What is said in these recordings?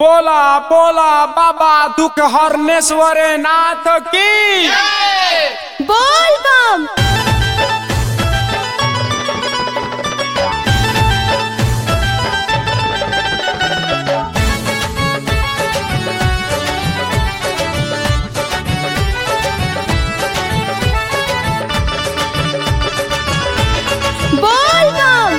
बोला बोला बाबा दुख हरनेश्वर नाथ की बोल बम बोल बम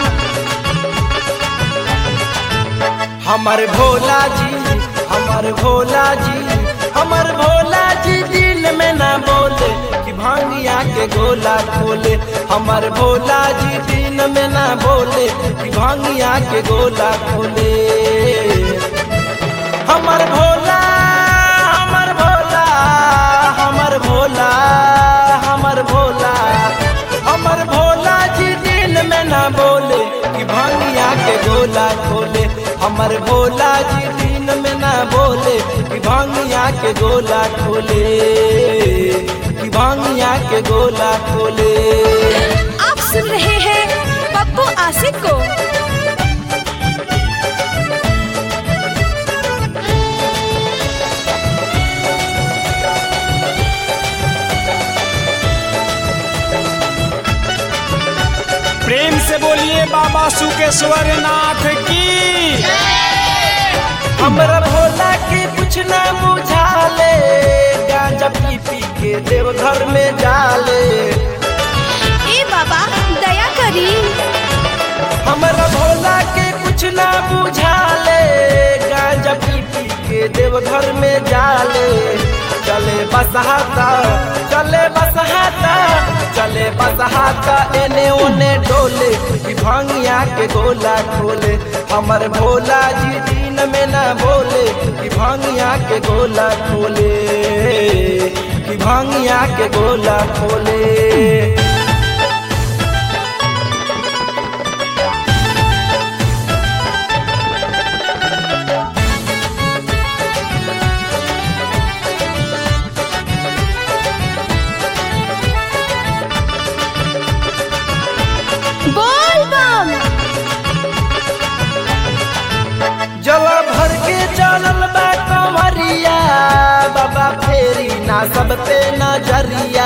हमर भोला जी हमर भोला जी हमर भोला जी दिल में ना बोले कि भांगिया के गोला खोले हमर भोला जी दिन में ना बोले कि भांगिया के गोला खोले हमर भोला हमर भोला हमर भोला हमर भोला हमर भोला जी दिन में ना बोले कि भांगिया के गोला खोले हमर भोला जी दिन में ना बोले कि भांगिया के गोला खोले कि भांगिया के गोला खोले आप सुन रहे हैं पप्पू आसिफ को प्रेम से बोलिए बाबा सुकेश्वर नाथ की हमरा भोला के कुछ ना बुझाले गांजा पी पी के देवघर में जाले ए बाबा दया करी हमरा भोला के कुछ ना बुझाले गांजा पी पी के देवघर में जाले चले बसहाता चले बसहाता चले बसहाता एने ओने डोले कि भांगिया के गोला खोले हमर भोला जी दिन में ना बोले कि भांगिया के गोला खोले कि भांगिया के गोला खोले बोल बम जल भर के चलल बा कंवरिया बाबा फेरी ना सब पे नजरिया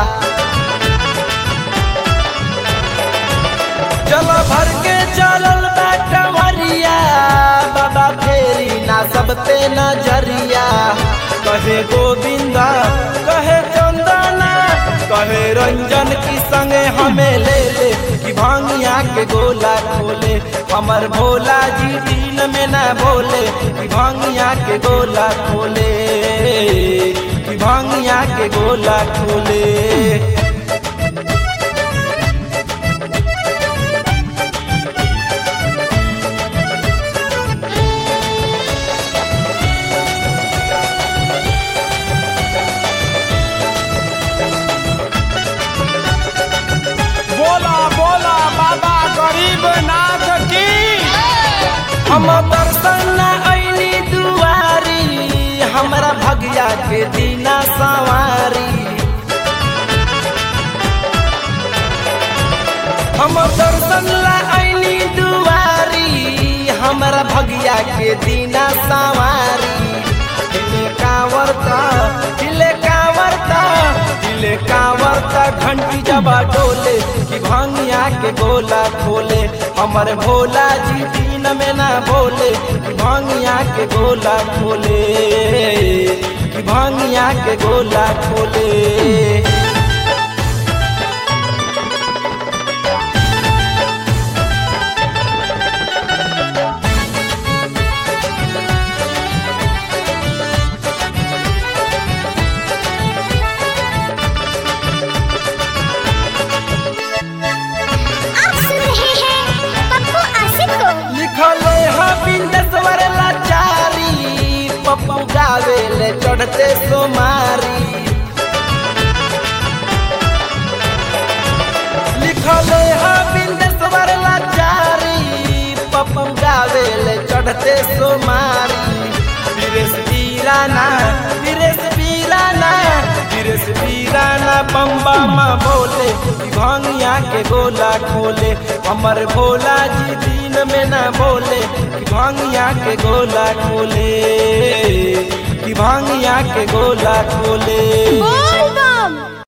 जल भर के चलल बा कंवरिया बाबा फेरी ना सब पे नजरिया कहे गोविंदा कहे चंदना कहे रंजन की संगे हमें ले ले कि भांगिया के गोला खोले हमर भोला जी दिन में ना बोले कि भांगिया के गोला खोले कि भांगिया के गोला खोले बोला बोला बाबा गरीब नाथ की हम दर्शन ऐनी दुआरी हमरा भगिया के दीना सवारी हम दर्शन ला ऐनी दुआरी हमरा भगिया के दीना सवारी दिले कांवरता दिले कांवरता दिले कांवरता घंटी जबा डोले कि भांगिया के गोला खोले हमर भोला जी दिन में ना बोले कि भांगिया के गोला खोले कि भांगिया के गोला खोले आप सुन रहे हैं पप्पू आसिफ को लिखले हा बिंदेश्वर लाचारी पप्पू गावे ले चढ़ते सोमारी लिखले हा बिंदेश्वर लाचारी पप्पू गावे ले चढ़ते सोमारी विरेश पीराना विरेश पीराना धीरे से वीराना बम्बा माँ बोले कि भंगिया के गोला खोले हमर भोला जी दिन में ना बोले कि भंगिया के गोला खोले कि भंगिया के गोला खोले